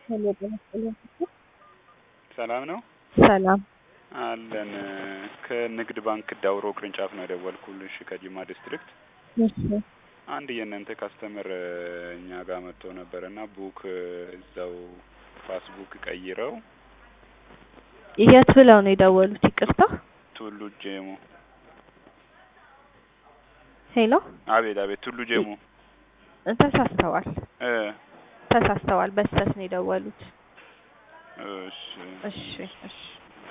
ሄሎ ጤና ይስጥልኝ። ሰላም ነው ሰላም አለን። ከንግድ ባንክ ዳውሮ ቅርንጫፍ ነው የደወልኩልሽ ከጂማ ዲስትሪክት። እሺ አንድ የእናንተ ካስተመር እኛ ጋር መጥቶ ነበር እና ቡክ እዛው ፓስቡክ ቀይረው የት ብለው ነው የደወሉት? ይቅርታ ቱሉ ጄሞ። ሄሎ አቤት አቤት፣ ቱሉ ጄሞ ተሳስተዋል፣ እ ተሳስተዋል። በስተት ነው የደወሉት። እሺ እሺ እሺ